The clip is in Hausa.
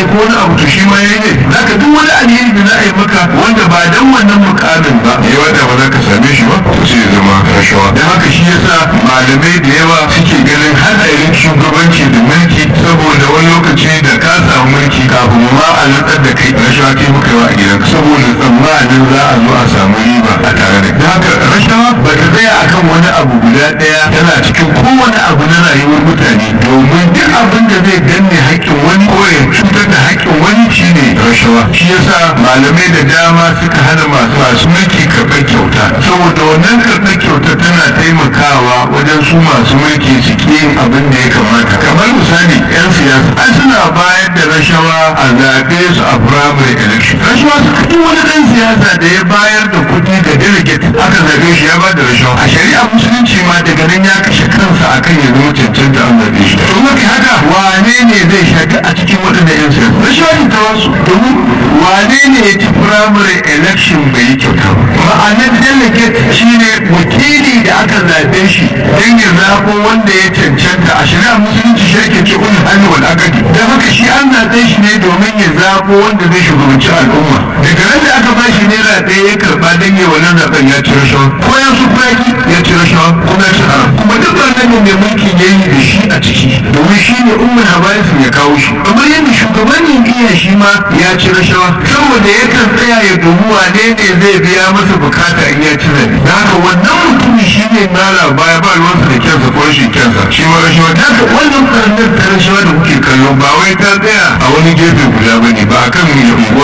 ko wani abu to shi ma yayi ne zaka duk wani alheri da za a yi maka wanda ba dan wannan mukamin ba ya wanda ba za ka same shi ba to sai ya zama rashawa dan haka shi yasa malamai da yawa suke ganin hadarin shugabanci da mulki saboda wani lokaci da ka samu mulki kafin ma a nutsar da kai rashawa kai muka yawa a gidanka saboda tsammanin za a zo a samu riba a tare da kai haka rashawa ba ta tsaya akan wani abu guda ɗaya tana cikin kowane abu na rayuwar mutane domin duk abin da zai danne haƙƙin wani ko ya cutar da haƙƙin wani shine rashawa shi yasa malamai da dama suka hana masu masu mulki karɓar kyauta saboda wannan karɓar kyauta tana taimakawa wajen su masu mulki su ƙi yin abin da ya kamata kamar misali 'yan siyasa an suna bayar da rashawa a zaɓe su a primary election rashawa suka duk wani ɗan siyasa da ya bayar da kuɗi ga delegate aka zaɓe shi ya ba da rashawa a shari'a musulunci ma daga nan ya kashe kansa akan ya zama cancanta an zaɓe shi to mafi haka wane ne zai shaƙi a cikin waɗanda 'yan siyasa rashawa ne ta wasu domin wane ne ya ci primary election bai yi kyauta ba ma'anar delegate shine wakili da aka zaɓe shi don ya zaɓo wanda ya cancanta a shari'a musulunci shi ake ce ulul hannu wal akadi don haka shi an zaɓe shi ne domin ya zaɓo wanda zai shugabanci al'umma daga nan da aka bashi naira ɗaya ya karɓa don ya wannan zaɓen ya ci rashawa ko ya su faki ya ci rashawa kuma ya ci haram kuma duk wannan ne mai mulkin ya yi da shi a ciki domin shi ne umar habarisun ya kawo shi kamar yadda shugaban jam'iyyar shi ma ya ci rashawa saboda yakan tsaya ya dubi wane ne zai biya masa bukata in ya ci zaɓe da haka wannan mutumin shi ne mara baya ba ruwansa da kyansa ko rashin kyansa shi ma rashawa da haka wannan karnar ta rashawa da kuke kallo ba wai ta tsaya a wani gefe guda ba ne ba a kan unguwa